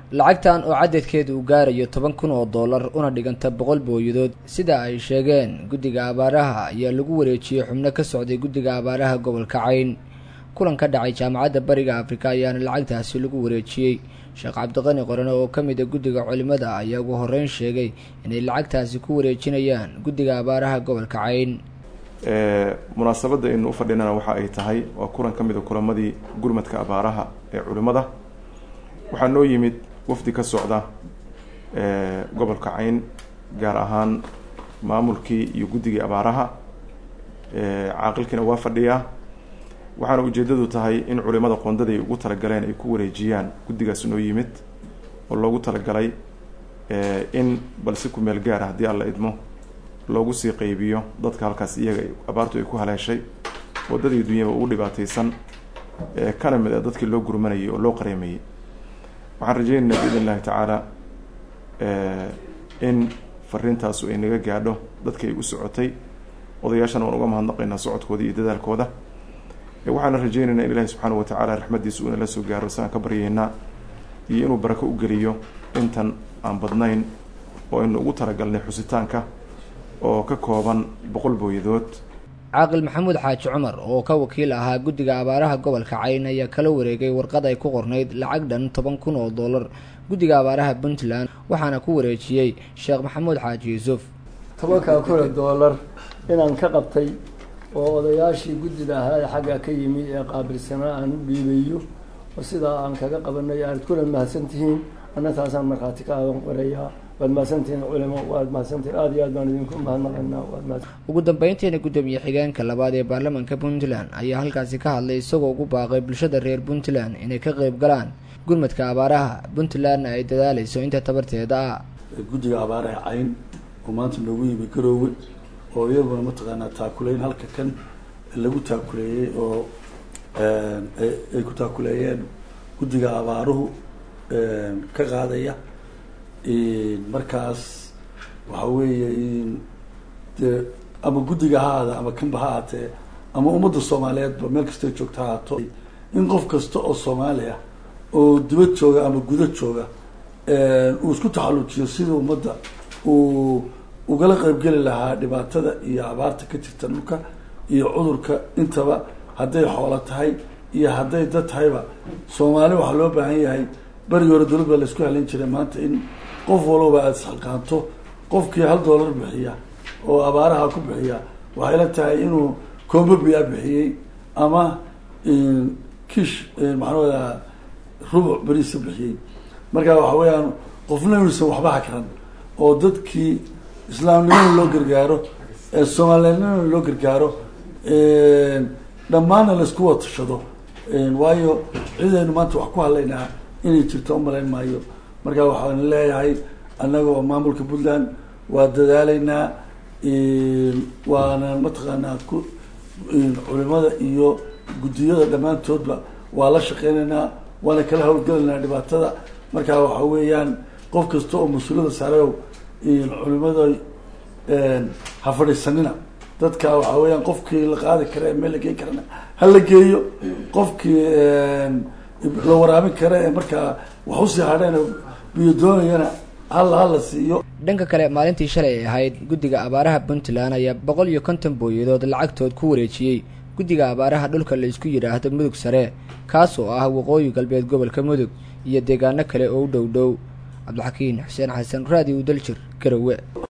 lacagtan oo cadadkeeda uu gaarayo toban kun oo dollar una dhiganta boqol booyadood sida ay sheegeen guddiga abaaraha ayaa lagu wareejiyey xubno ka socday guddiga abaaraha gobolka cayn kulan ka dhacay jaamacadda bariga afrika ayaana lacagtaasi lagu wareejiyey sheekh cabdiqani qorane oo ka mid a guddiga culimada ayaa ugu horreyn sheegay inay lacagtaasi ku wareejinayaan guddiga abaaraha gobolka cayn munaasabadda aynu u fadhinana waxa ay tahay waa kulan ka mid a kulamadii gurmadka abaaraha ee culimmada waxaa noo yimid wafdi ka socda gobolka cayn gaar ahaan maamulkii iyo guddigii abaaraha caaqilkiina waa fadhiyaa waxaana ujeeddadu tahay in culimada qoondada ay ugu talagaleen ay ku wareejiyaan guddigaas noo yimid oo loogu talagalay in bal si ku meel gaar ah haddii alla idmo loogu sii qaybiyo dadka halkaas iyaga abaartu ay ku haleeshay waddadii dunyaba ugu dhibaataysan kana mid a dadkii loo gurmanayay oo loo qareemayey waxaan rajeynaynaa biidn illahi tacaala in fariintaasu ay naga gaadho dadka ay u socotay odayaashana waan uga mahadnaqaynaa socodkooda iyo dadaalkooda waxaana rajeynaynaa in ilahi subxaana wa tacaala raxmadiisa uuna la soo gaaro siaan ka baryaynaa iyo inuu barako u geliyo intan aan badnayn oo aynu ugu talagalnay xusitaanka oo ka kooban boqol booyadood caaqil maxamuud xaaji cumar oo ka wakiil ahaa guddiga abaaraha gobolka cayn ayaa kala wareegay warqad ay ku qornayd lacag dhan toban kun oo dollar guddiga abaaraha puntland waxaana ku wareejiyey sheekh maxamuud xaaji yuusuf tobankaa kun oo dollar inaan ka qabtay oo odayaashii guddida ahaa ee xagga ka yimi ee qaabilsanaa aan u dhiibayo oo sidaa aan kaga qabanay aad kuna mahadsan tihiin anna taasaan markhaati ka aadan qorayaa waad mahadsantihiin culimo waad mahadsantihiin aada iyo aad baan idinku mahadnaqaynaa waad mahadsan ugu dambeyntiina guddoomiye xigeenka labaad ee baarlamaanka puntland ayaa halkaasi ka hadlay isagoo ugu baaqay bulshada reer puntland inay ka qeyb galaan gurmadka abaaraha puntlandna ay dadaaleyso inta tabarteeda ah guddiga abaaraha cayn oo maanta noogu yimi garoowe oo iyaguna mataqaanaa taakuleyn halka kan lagu taakuleeyey oo ay ku taakuleeyeen guddiga abaaruhu ka qaadaya markaas waxa weeye dee ama guddiga ha ahaada ama kanba ha ahaatee ama ummadda soomaaliyeedba meel kastay joogta ha haato in qof kasta oo soomaali ah oo dibad jooga ama guda jooga uu isku taxallujiyo sidii ummadda uu ugala qaybgeli lahaa dhibaatada iyo abaarta ka jirta dhulka iyo cudurka intaba hadday xoolo tahay iyo hadday dad tahayba soomaali waxaa loo baahan yahay berigi hore dowlad baa la isku halayn jiray maanta in qof walba aada isxalqaanto qofkii hal dollar bixiya oo abaaraha ku bixiya waxay la tahay inuu combobiya bixiyey ama kish maxaanada rubuc beriisa bixiyey marka waxa weeyaan qofna inuusan waxba hakran oo dadkii islaamnimada loo gargaaro soomaaliyadnimada loo gargaaro dhammaanna laisku watashado waayo cidaynu maanta wax ku hadlaynaa inay jirto umalayn maayo marka waxaan leeyahay annaga oo maamulka puntland waa dadaaleynaa waana mataqaanaa ku culimada iyo guddiyada dhammaantoodba waa la shaqeynaynaa waana kala hawlgelaynaa dhibaatada marka waxa weeyaan qof kasta oo mas-uuliyada saareow culimada ha fadhiisanina dadka waxa weeyaan qofkii la qaadi kara ee meel la geyn karana ha la geeyo qofkii la waraabin kara ee markaa wax usii hadheen biyo doonayana halla hala siiyo dhanka kale maalintii shalay ay ahayd guddiga abaaraha puntland ayaa boqol iyo konton booyadood lacagtood ku wareejiyey guddiga abaaraha dhulka la isku yidhaahdo mudug sare kaas oo ah waqooyi galbeed gobolka mudug iyo deegaano kale oo u dhow dhow cabdixakiin xuseen xasan raadi udaljir garowe